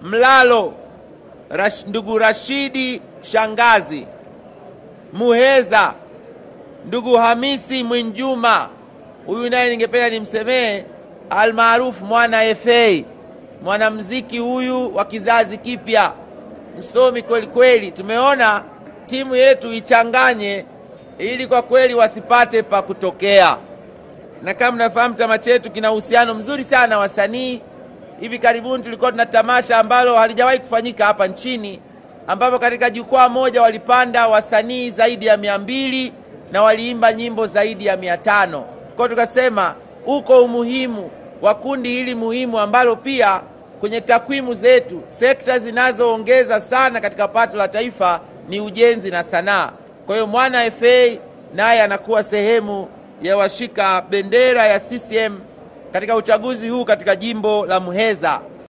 Mlalo Rash, ndugu Rashidi Shangazi, Muheza ndugu Hamisi Mwinjuma, huyu naye ningependa nimsemee almaarufu mwana FA, mwanamuziki huyu wa kizazi kipya, msomi kweli kweli. Tumeona timu yetu ichanganye ili kwa kweli wasipate pa kutokea, na kama mnafahamu chama chetu kina uhusiano mzuri sana wasanii. Hivi karibuni tulikuwa tuna tamasha ambalo halijawahi kufanyika hapa nchini, ambapo katika jukwaa moja walipanda wasanii zaidi ya mia mbili na waliimba nyimbo zaidi ya mia tano. Kwa tukasema uko umuhimu wa kundi hili muhimu ambalo pia kwenye takwimu zetu sekta zinazoongeza sana katika pato la taifa ni ujenzi na sanaa. Kwa hiyo mwana FA naye anakuwa sehemu ya washika bendera ya CCM katika uchaguzi huu katika jimbo la Muheza.